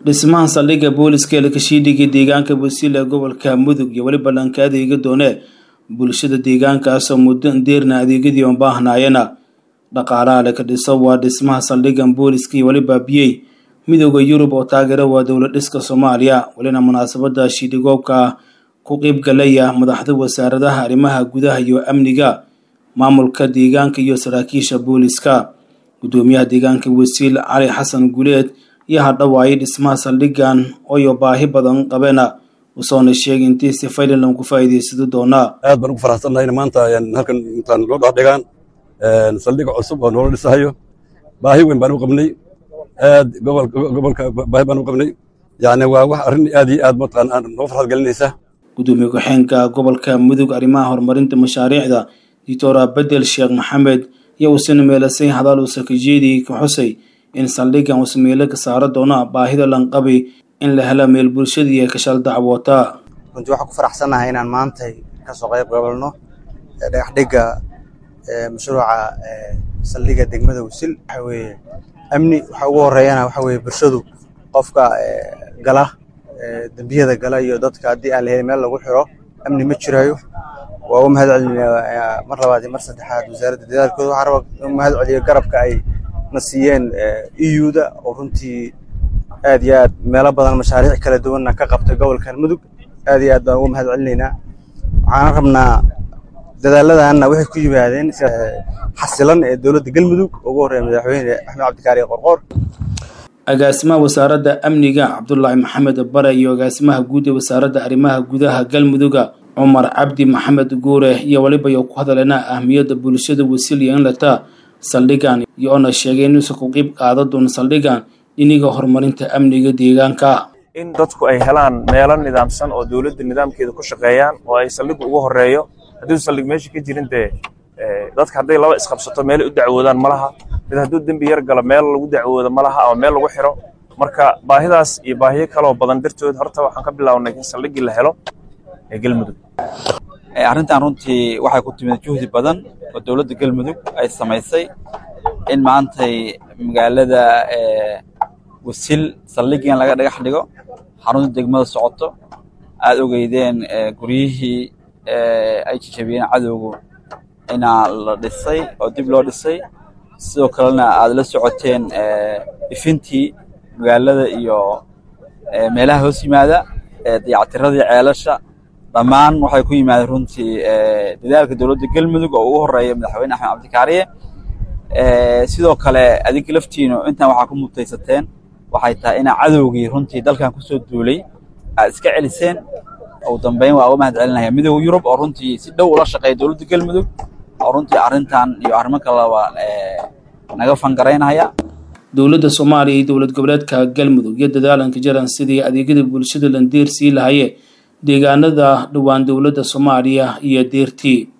dhismaha saldhigga booliska ee lakashiidhiga deegaanka wasiil ee gobolka mudug iyo weliba dhanka adeega doone bulshada deegaankaasoo muddo ndeerna adeegyadii oon baahnaayana dhaqaalaha laka dhiso waa dhismaha saldhiggan booliska iyo weliba biyey midooda yurub oo taageera waa dowlad dhiska soomaaliya welina munaasabada shiidhigoobka ku qeybgalaya madaxda wasaaradaha arrimaha gudaha iyo amniga maamulka deegaanka iyo saraakiisha booliska gudoomiyaha deegaanka wasiil cali xasan guleed iyo hadhawaayay dhismaha saldhiggan ooyo baahi badan qabeena usoona sheegay intii si faylan lagu faa'iidaysado doonaa aad baan ugu faraxsannahay maanta halkan intaan loo dhexdhigaan saldhig cusub oo noola dhisahayo baahi weyn baan u qabnay aad gobolka baahi baan u qabnay yani waa wax arrin aad iyo aad mataqaan noo farxad gelinaysa gudoomiye ku-xeenka gobolka mudug arrimaha horumarinta mashaariicda doctora bedel sheekh maxamed iyo uusina meelasay hadaal uusa kajeediyey ka xusay in saldhiggan uusa meelo ka saaro doona baahida lanqabi in la helo meel bulshadii ee kashal dacwoota runtii waxaan ku faraxsannahay inaan maantay kasoo qayb qabalno dhagaxdhigga mashruuca saldhigga degmada wasil waxa weeye amni waxa ugu horeeyana waxa weeye bulshadu qofka gala dembiyada gala iyo dadka haddii aan la helin meel lagu xiro amni ma jirayo waa u mahad celinaya mar labaad iyo mar saddexaad wasaaradda dadaalkooda waxaan raba u mahad celiyo garabka ay na siiyeen euda oo runtii aad iyo aad meelo badan mashaariic kala duwanna ka qabtay gobolkan mudug aad iyo aad baan ugu mahad celinaynaa waxaan rabnaa dadaalladanna waxay ku yimaadeen xasilan ee dowladda galmudug ugu horreeya madaxweyne axmed cabdikaari qorqoor agaasimaha wasaaradda amniga cabdulaahi maxamed bare iyo agaasimaha guud ee wasaaradda arrimaha gudaha galmuduga cumar cabdi maxamed guure iyo weliba yo ku hadaleena ahmiyadda bulshada wasiil iyo inlata saldhiggan iyo oona sheegay inuusan ku qiib qaadan doono saldhiggan dhiniga horumarinta amniga deegaanka in dadku ay helaan meelo nidaamsan oo dowladda nidaamkeeda ku shaqeeyaan oo ay saldhiggu ugu horeeyo haddii saldhig meesha ka jirin dee dadka hadday laba isqabsato meelay u dacwoodaan ma laha mid hadduu dembi yar galo meel lagu dacwoodo ma laha ama meel lagu xiro marka baahidaas iyo baahiyo kaloo badan dartood horta waxaan ka bilownay in saldhiggii la helo ee galmudug arrintan runtii waxay ku timid juhdi badan oo dowladda galmudug ay samaysay in maantay magaalada wasil saldhiggan laga dhagax dhigo xarunta degmada socoto aad ogeydeen guryihii ay jajabiyeen cadowgu inaa la dhisay oo dib loo dhisay sidoo kalena aad la socoteen ifintii magaalada iyo meelaha hoos yimaada dayactiradii ceelasha dhammaan waxay ku yimaadeen runtii dadaalka dowladda galmudug oo ugu horeeya madaxweyne axmed cabdikaariye sidoo kale adinka laftiinu intan waxaa ku mutaysateen waxay tahay inaa cadowgii runtii dalkan kusoo duulay aad iska celiseen ugu dambeyn waa uga mahad celinaya midooda yurub oo runtii si dhow ula shaqeeya dowladda galmudug oo runtii arrintan iyo arrimo kaleba naga fangaraynaya dowladda soomaaliya iyo dowlad goboleedka galmudug iyo dadaalanka jaran sidii adeegyada bulshada landeer sii lahaye deegaanada dhowaan dowladda soomaaliya iyo deertii